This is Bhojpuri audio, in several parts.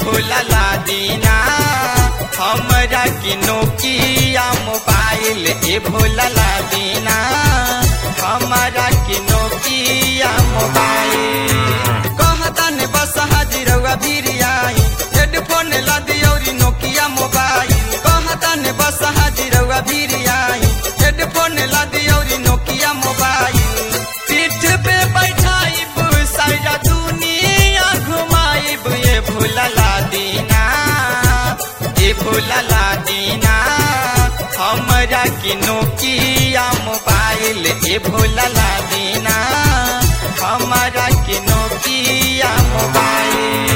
भोला ला दीना हमरा के नोकिया मोबाइल ए भोला ला दीना हमरा के नोकिया मोबाइल कहता ने बस हाजिरवा भिरियाई हेडफोन ला दियौरी नोकिया मोबाइल कहता ने बस हाजिरवा भिरियाई हेडफोन ला दियौरी नोकिया मोबाइल पीठ पे बैठाइब सारा दुनिया घुमाइब ये भोला ला दीना ये भोला ला दीना हमरा के नोकिया मोबाइल ये भोला ला दीना हमरा के नोकिया मोबाइल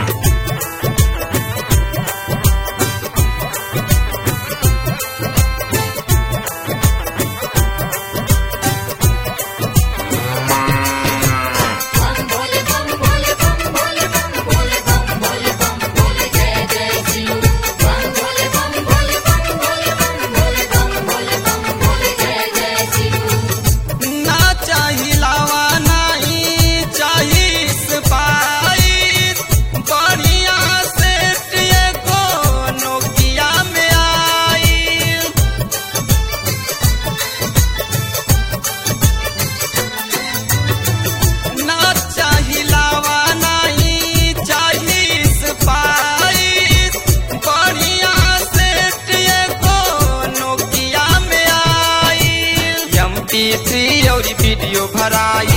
बम भोले बम भोले बम भोले बम भोले बम भोले बम भोले जय जय शिव बम भोले बम भोले बम भोले बम भोले बम भोले बम भोले जय जय शिव ना चाही लावा नहीं चाही स्पाइस बढ़िया सेट एगो नोकिया में आई ना चाही लावा नहीं चाही स्पाइस बढ़िया सेट एगो नोकिया में आई एम पी थ्री और वीडियो भराई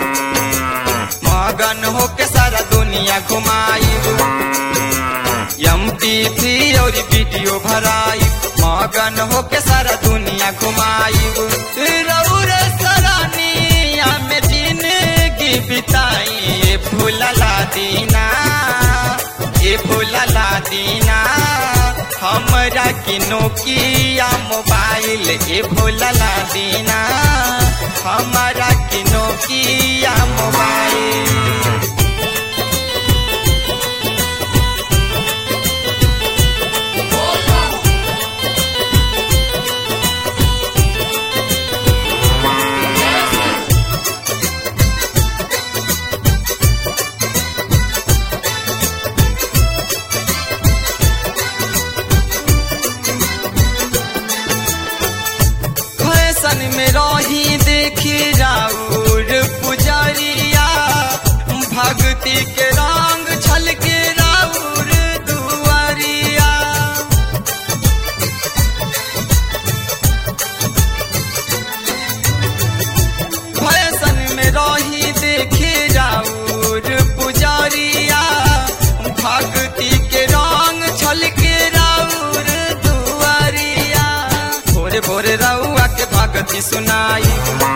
मगन होके सारा दुनिया घुमाई एम पी थ्री और वीडियो भराई मगन होके सारा दुनिया घुमाई रौरे सरानिया में जिंदगी बिताई ये भूला ला दीना ये भूला ला दीना हमरा के नोकिया मोबाइल ये भूला ला दीना हमरा के नोकिया मोबाइल फैशन में रही देखी राउर पुजरिया भक्ति के रंग छलके राउर दुआरिया फैशन में रही देखी राउर पुजरिया भक्ति के रंग छलके राउर दुआरिया भोरे भोरे रउआ के भक्ति सुनाई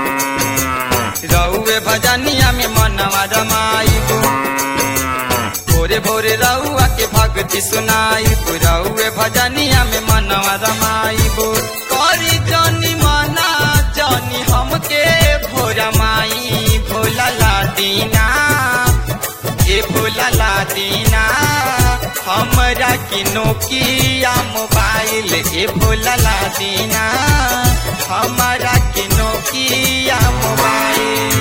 रउए भजनिया में मनवा रमाई भोरे भोरे रउआ के भक्ति सुनाई रउए भजनिया में मनवा रमाई करी जनी मना जनी हमके भोरा माई भोला ला दीना ये भोला ला दीना हमरा के नोकिया मोबाइल ये भोला ला दीना हमरा के नोकिया मोबाइल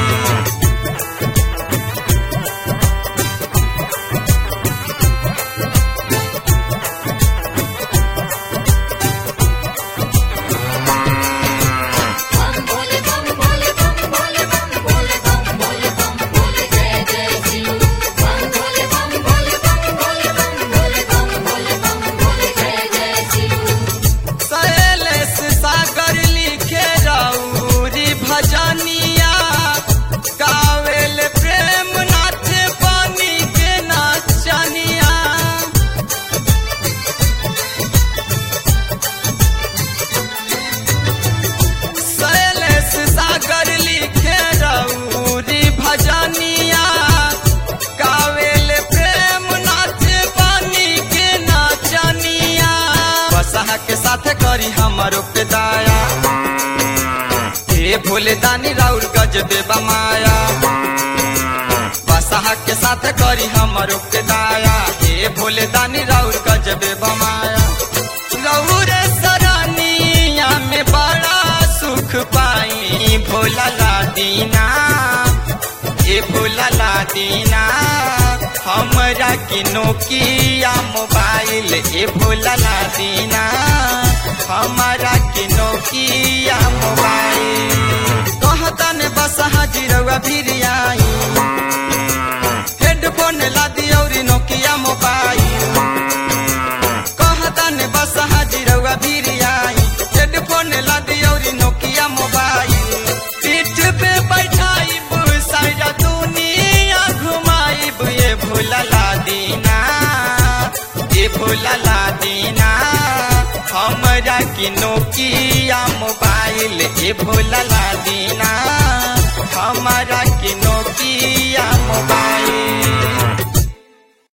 बम भोले बम भोले बम भोले बम भोले बम भोले बम भोले जय जय शिव बम भोले बम भोले बम भोले बम भोले बम भोले बम भोले जय जय शिव शैलेश सागर लिखे रौरी भजनिया गावेल प्रेम नाथ पानी के नाचनिया शैलेश सागर लिखे रौरी भजनिया गावेल प्रेम नाथ पानी के नाचनिया बसहा के साथ करी हमारो पे दाया हे भोले दानी राउर गजबे बमाया बसहा के साथ करी हमारो के दाया हे भोले दानी राउर गजबे बमाया रउरे सरानिया में बड़ा सुख पाई भोला ला दीना ए भोला ला दीना हमरा के नोकिया मोबाइल ए भोला ला दीना हमरा के नोकिया मोबाइल कहता ने बस हाजिरवा फिर आई हेडफोन ला दियौरी नोकिया मोबाइल कहता ने बस हाजिरवा फिर आई हेडफोन ला दियौरी नोकिया मोबाइल पीठ पे बैठाई सारा दुनिया घुमाई ये भोला ला दीना ये भोला ला दीना हमरा के नोकिया मोबाइल ये भोला ला दीना हमारा